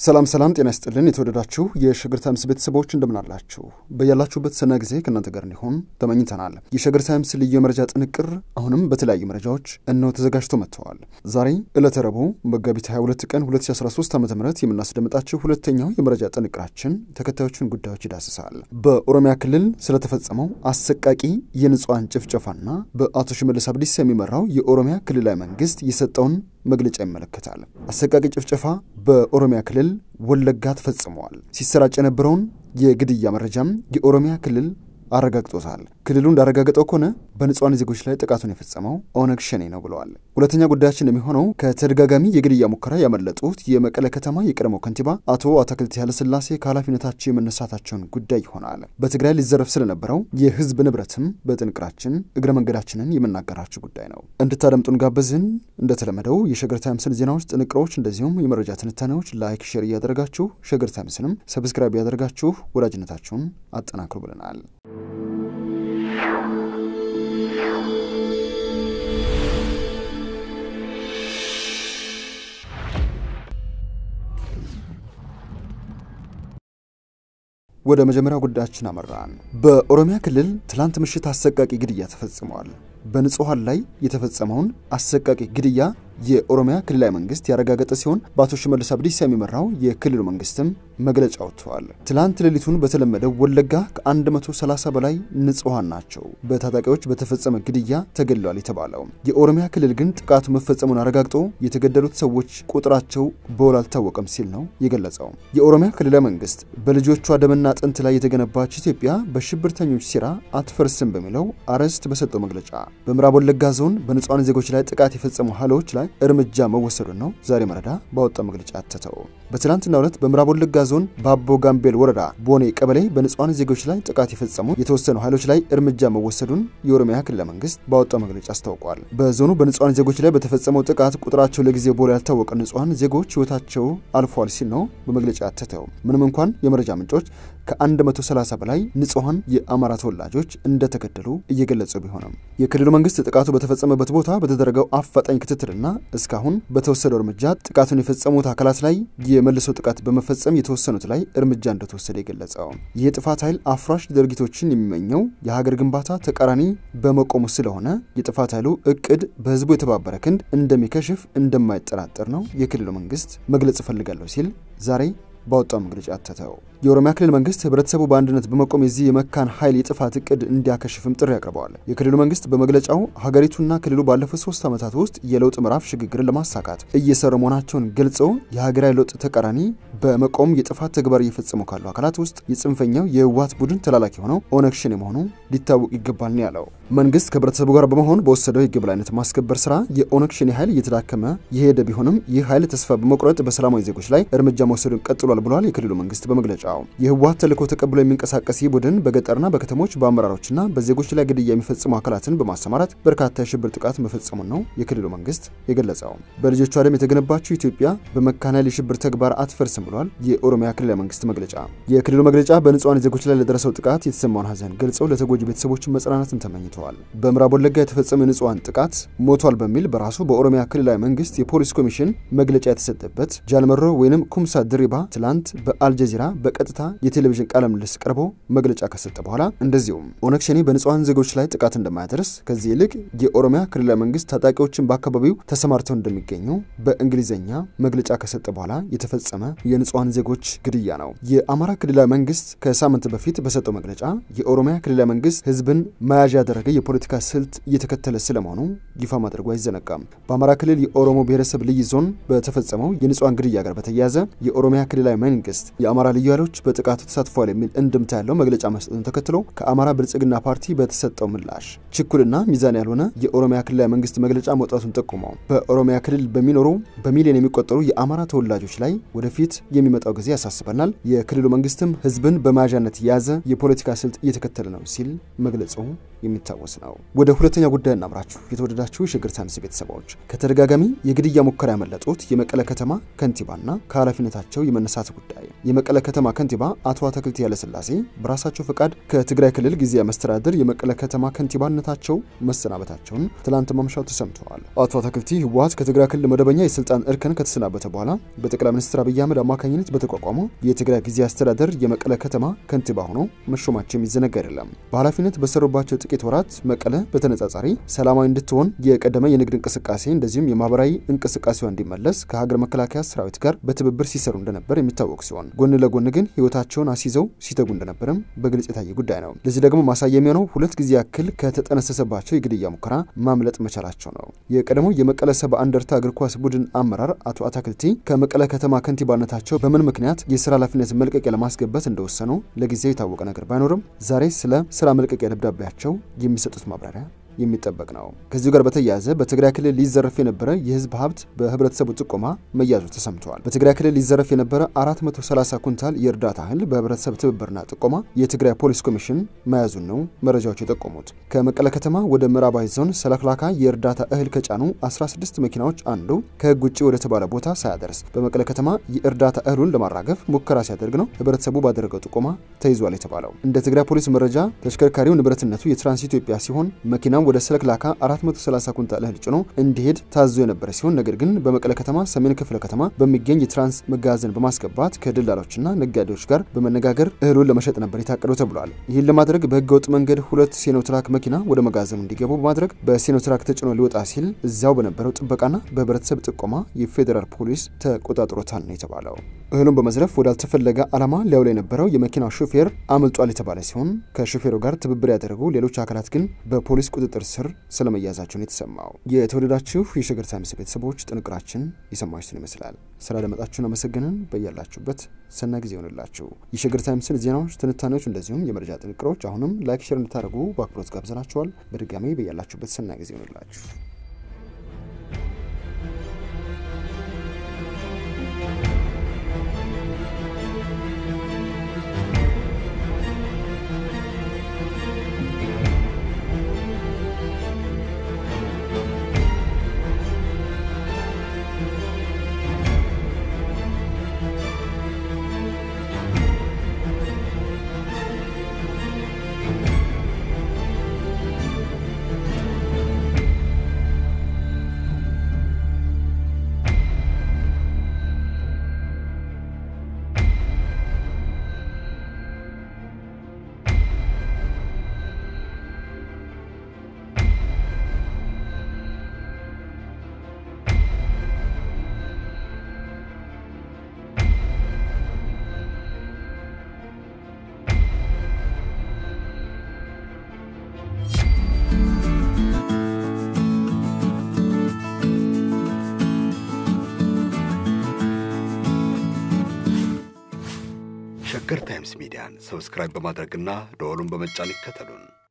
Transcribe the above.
ሰላም ሰላም፣ ጤና ይስጥልን የተወደዳችሁ የሸገር ታይምስ ቤተሰቦች እንደምናላችሁ በያላችሁበት ሰና ጊዜ ከእናንተ ጋር እንዲሆን ተመኝተናል። የሸገር ታይምስ ልዩ የመረጃ ጥንቅር አሁንም በተለያዩ መረጃዎች እነሆ ተዘጋጅቶ መጥተዋል። ዛሬ ዕለተ ረቡዕ መጋቢት 22 ቀን 2013 ዓ ም የምናስደምጣችሁ ሁለተኛው የመረጃ ጥንቅራችን ተከታዮቹን ጉዳዮች ይዳስሳል። በኦሮሚያ ክልል ስለተፈጸመው አሰቃቂ የንጹሐን ጭፍጨፋና በአቶ ሽመልስ አብዲሳ የሚመራው የኦሮሚያ ክልላዊ መንግስት የሰጠውን መግለጫ ይመለከታል። አሰቃቂ ጭፍጨፋ በኦሮሚያ ክልል ወለጋ ተፈጽመዋል። ሲሰራጭ የነበረውን የግድያ መረጃም የኦሮሚያ ክልል አረጋግጦታል። ክልሉ እንዳረጋገጠው ከሆነ በንጹሐን ዜጎች ላይ ጥቃቱን የፈጸመው ኦነግ ሸኔ ነው ብለዋል። ሁለተኛ ጉዳያችን የሚሆነው ከተደጋጋሚ የግድያ ሙከራ ያመለጡት የመቀለ ከተማ የቀድሞው ከንቲባ አቶ አታክልቲ ኃይለሥላሴ ከኃላፊነታቸው የመነሳታቸውን ጉዳይ ይሆናል። በትግራይ ሊዘረፍ ስለነበረው የህዝብ ንብረትም በጥንቅራችን እግረ መንገዳችንን የምናገራችሁ ጉዳይ ነው። እንድታደምጡን ጋበዝን። እንደተለመደው የሸገር ታይምስን ዜናዎች፣ ጥንቅሮች እንደዚሁም የመረጃ ትንታኔዎች ላይክ፣ ሼር እያደረጋችሁ ሸገር ታይምስንም ሰብስክራይብ እያደረጋችሁ ወዳጅነታችሁን አጠናክሩ ብለናል። ወደ መጀመሪያው ጉዳያችን አመራን። በኦሮሚያ ክልል ትላንት ምሽት አሰቃቂ ግድያ ተፈጽመዋል። በንጹሐን ላይ የተፈጸመውን አሰቃቂ ግድያ የኦሮሚያ ክልላዊ መንግስት ያረጋገጠ ሲሆን በአቶ ሽመልስ አብዲሳ የሚመራው የክልሉ መንግስትም መግለጫ ወጥተዋል። ትላንት ሌሊቱን በተለመደው ወለጋ ከ130 በላይ ንጹሐን ናቸው በታጣቂዎች በተፈጸመ ግድያ ተገድለዋል የተባለው። የኦሮሚያ ክልል ግን ጥቃቱ መፈጸሙን አረጋግጦ የተገደሉት ሰዎች ቁጥራቸው በውል አልታወቀም ሲል ነው የገለጸው። የኦሮሚያ ክልላዊ መንግስት በልጆቿ ደምና አጥንት ላይ የተገነባች ኢትዮጵያ በሽብርተኞች ሴራ አትፈርስም በሚለው አርዕስት በሰጠው መግለጫ በምዕራብ ወለጋ ዞን በንጹሐን ዜጎች ላይ ጥቃት የፈጸሙ ኃይሎች ላይ እርምጃ መወሰዱን ነው ዛሬ መረዳ ባወጣው መግለጫ አተተው። በትናንትናው ዕለት በምዕራብ ወለጋ ዞን በአቦ ጋምቤል ወረዳ ቦኔ ቀበሌ በንጹሐን ዜጎች ላይ ጥቃት የፈጸሙ የተወሰኑ ኃይሎች ላይ እርምጃ መወሰዱን የኦሮሚያ ክልል መንግስት ባወጣው መግለጫ አስታውቋል። በዞኑ በንጹሐን ዜጎች ላይ በተፈጸመው ጥቃት ቁጥራቸው ለጊዜው ቦሎ ያልታወቀ ንጹሐን ዜጎች ህይወታቸው አልፏል ሲል ነው በመግለጫ አተተው። ምንም እንኳን የመረጃ ምንጮች ከ130 በላይ ንጹሐን የአማራ ተወላጆች እንደተገደሉ እየገለጹ ቢሆንም የክልሉ መንግስት ጥቃቱ በተፈጸመበት ቦታ በተደረገው አፋጣኝ ክትትልና እስካሁን በተወሰደው እርምጃ ጥቃቱን የፈጸሙት አካላት ላይ የመልሶ ጥቃት በመፈጸም የተወሰኑት ላይ እርምጃ እንደተወሰደ የገለጸው ይህ የጥፋት ኃይል አፍራሽ ድርጊቶችን የሚመኘው የሀገር ግንባታ ተቃራኒ በመቆሙ ስለሆነ የጥፋት ኃይሉ እቅድ በህዝቡ የተባበረ ክንድ እንደሚከሽፍ እንደማይጠራጠር ነው የክልሉ መንግስት መግለጽ እፈልጋለሁ ሲል ዛሬ ባወጣው መግለጫ አተተው። የኦሮሚያ ክልል መንግስት ህብረተሰቡ በአንድነት በመቆም የዚህ የመካን ኃይል የጥፋት እቅድ እንዲያከሽፍም ጥሪ አቅርበዋል። የክልሉ መንግስት በመግለጫው ሀገሪቱና ክልሉ ባለፉት ሶስት ዓመታት ውስጥ የለውጥ ምዕራፍ ሽግግርን ለማሳካት እየሰሩ መሆናቸውን ገልጸው የሀገራዊ ለውጥ ተቃራኒ በመቆም የጥፋት ተግባር እየፈጸሙ ካሉ አካላት ውስጥ የጽንፈኛው የህወሓት ቡድን ተላላኪ ሆነው ኦነግ ሸኔ መሆኑ ሊታወቅ ይገባል ነው ያለው። መንግስት ከህብረተሰቡ ጋር በመሆን በወሰደው የህግ የበላይነት ማስከበር ስራ የኦነግ ሸኔ ኃይል እየተዳከመ የሄደ ቢሆንም ይህ ኃይል ተስፋ በመቁረጥ በሰላማዊ ዜጎች ላይ እርምጃ መውሰዱን ቀጥሏል ብሏል የክልሉ መንግስት በመግለጫው። የህወሓት ተልዕኮ ተቀብሎ የሚንቀሳቀስ ይህ ቡድን በገጠርና በከተሞች በአመራሮችና በዜጎች ላይ ግድያ የሚፈጽሙ አካላትን በማሰማራት በርካታ የሽብር ጥቃት መፈጸሙን ነው የክልሉ መንግስት የገለጸው። በልጆቿ ደም የተገነባችው ኢትዮጵያ በመካን ኃይል የሽብር ተግባር አትፈርስም ብሏል የኦሮሚያ ክልላዊ መንግስት መግለጫ። የክልሉ መግለጫ በንጹሐን ዜጎች ላይ ለደረሰው ጥቃት የተሰማውን ሀዘን ገልጸው ለተጎጂ ቤተሰቦችን መጽናናትን ተመኝተዋል። በምዕራብ ወለጋ የተፈጸመው የንጹሐን ጥቃት ሞቷል በሚል በራሱ በኦሮሚያ ክልላዊ መንግስት የፖሊስ ኮሚሽን መግለጫ የተሰጠበት ጃልመሮ ወይንም ኩምሳ ድሪባ ትላንት በአልጀዚራ በቀጥታ የቴሌቪዥን ቃለ ምልልስ ቀርቦ መግለጫ ከሰጠ በኋላ እንደዚሁም ኦነግ ሸኔ በንጹሐን ዜጎች ላይ ጥቃት እንደማያደርስ ከዚህ ይልቅ የኦሮሚያ ክልላዊ መንግስት ታጣቂዎችን በአካባቢው ተሰማርተው እንደሚገኙ በእንግሊዝኛ መግለጫ ከሰጠ በኋላ የተፈጸመ የንጹሐን ዜጎች ግድያ ነው። የአማራ ክልላዊ መንግስት ከሳምንት በፊት በሰጠው መግለጫ የኦሮሚያ ክልላዊ መንግስት ህዝብን መያዣ ያደረገ የፖለቲካ ስልት እየተከተለ ስለመሆኑ ይፋ ማድረጉ አይዘነጋም። በአማራ ክልል የኦሮሞ ብሔረሰብ ልዩ ዞን በተፈጸመው የንጹሐን ግድያ ጋር በተያያዘ የኦሮሚያ ክልላዊ መንግስት የአማራ ልዩ ኃይሎች በጥቃቱ ተሳትፏል የሚል እንድምታ ያለው መግለጫ መስጠቱን ተከትሎ ከአማራ ብልጽግና ፓርቲ በተሰጠው ምላሽ ችኩልና ሚዛን ያልሆነ የኦሮሚያ ክልላዊ መንግስት መግለጫ መውጣቱን ጠቁመው በኦሮሚያ ክልል በሚኖሩ በሚሊዮን የሚቆጠሩ የአማራ ተወላጆች ላይ ወደፊት የሚመጣው ጊዜ ያሳስበናል፣ የክልሉ መንግስትም ህዝብን በመያዣነት የያዘ የፖለቲካ ስልት እየተከተለ ነው ሲል መግለጹ የሚታወስ ነው። ወደ ሁለተኛ ጉዳይ እናምራችሁ። የተወደዳችሁ የሸገር ታይምስ ቤተሰቦች ከተደጋጋሚ የግድያ ሙከራ ያመለጡት የመቀለ ከተማ ከንቲባና ከኃላፊነታቸው የመነሳት ጉዳይ የመቀለ ከተማ ከንቲባ አቶ አትክልቲ ኃይለሥላሴ በራሳቸው ፈቃድ ከትግራይ ክልል ጊዜያዊ መስተዳድር የመቀለ ከተማ ከንቲባነታቸው መሰናበታቸውን ትላንት ማምሻው ተሰምተዋል። አቶ አትክልቲ ህወሓት ከትግራይ ክልል መደበኛ የስልጣን እርከን ከተሰናበተ በኋላ በጠቅላይ ሚኒስትር አብይ አህመድ አማካኝነት በተቋቋመው የትግራይ ጊዜያዊ አስተዳደር የመቀለ ከተማ ከንቲባ ሆነው መሾማቸው የሚዘነጋ አይደለም። በኃላፊነት በሰሩባቸው ጥቂት ወራት መቀለ በተነጻጻሪ ሰላማዊ እንድትሆን የቀደመ የንግድ እንቅስቃሴ እንደዚሁም የማህበራዊ እንቅስቃሴዋ እንዲመለስ ከሀገር መከላከያ ሰራዊት ጋር በትብብር ሲሰሩ እንደነበር የሚታወቅ ሲሆን ጎን ለጎን ግን ህይወታቸውን አስይዘው ሲተጉ እንደነበርም በግልጽ የታየ ጉዳይ ነው። ለዚህ ደግሞ ማሳያ የሚሆነው ሁለት ጊዜ ያክል ከተጠነሰሰባቸው የግድያ ሙከራ ማምለጥ መቻላቸው ነው። የቀደሞ የመቀለ ሰባ እንደርታ እግር ኳስ ቡድን አመራር አቶ አታክልቲ ከመቀለ ከተማ ከንቲባነታቸው በምን ምክንያት የስራ ኃላፊነት መልቀቂያ ለማስገባት እንደወሰኑ ለጊዜው የታወቀ ነገር ባይኖርም ዛሬ ስለ ስራ መልቀቂያ ደብዳቤያቸው የሚሰጡት ማብራሪያ የሚጠበቅ ነው። ከዚሁ ጋር በተያያዘ በትግራይ ክልል ሊዘረፍ የነበረ የህዝብ ሀብት በህብረተሰቡ ጥቆማ መያዙ ተሰምተዋል። በትግራይ ክልል ሊዘረፍ የነበረ 430 ኩንታል የእርዳታ እህል በህብረተሰብ ትብብርና ጥቆማ የትግራይ ፖሊስ ኮሚሽን መያዙን ነው መረጃዎች የጠቆሙት። ከመቀለ ከተማ ወደ ምዕራባዊ ዞን ሰለክላካ የእርዳታ እህል ከጫኑ 16 መኪናዎች አንዱ ከህግ ውጭ ወደ ተባለ ቦታ ሳያደርስ በመቀለ ከተማ የእርዳታ እህሉን ለማራገፍ ሙከራ ሲያደርግ ነው ህብረተሰቡ ባደረገው ጥቆማ ተይዟል የተባለው። እንደ ትግራይ ፖሊስ መረጃ ተሽከርካሪው ንብረትነቱ የትራንስ ኢትዮጵያ ሲሆን መኪና ወደ ሰለክላካ 430 ኩንታል እህል ጭኖ እንዲሄድ ታዞ የነበረ ሲሆን ነገር ግን በመቀለ ከተማ ሰሜን ክፍለ ከተማ በሚገኝ የትራንስ መጋዘን በማስገባት ከደላሎችና ነጋዴዎች ጋር በመነጋገር እህሉን ለመሸጥ ነበር የታቀደው ተብሏል። ይህን ለማድረግ በህገወጥ መንገድ ሁለት ሴኖትራክ መኪና ወደ መጋዘኑ እንዲገቡ በማድረግ በሴኖትራክ ተጭኖ ሊወጣ ሲል እዚያው በነበረው ጥበቃና በህብረተሰብ ጥቆማ የፌዴራል ፖሊስ ተቆጣጥሮታል ነው የተባለው። እህሉን በመዝረፍ ወዳልተፈለገ ዓላማ ሊያውል የነበረው የመኪናው ሹፌር አምልጧል የተባለ ሲሆን ከሹፌሩ ጋር ትብብር ያደረጉ ሌሎች አካላት ግን በፖሊስ ቁጥጥር ስር ስለመያዛቸውን የተሰማው። የተወደዳችሁ የሸገር ታይምስ ቤተሰቦች ጥንቅራችን የሰማችሁትን ይመስላል። ስላደመጣችሁን አመሰግንን። በያላችሁበት ሰና ጊዜ ይሆንላችሁ። የሸገር ታይምስን ዜናዎች፣ ትንታኔዎች እንደዚሁም የመረጃ ጥንቅሮች አሁንም ላይክ፣ ሼር እንድታደርጉ በአክብሮት ጋብዘናችኋል። በድጋሚ በያላችሁበት ሰና ጊዜ ይሆንላችሁ። ሸገር ታይምስ ሚዲያን ሰብስክራይብ በማድረግና ደወሉን በመጫን ይከተሉን።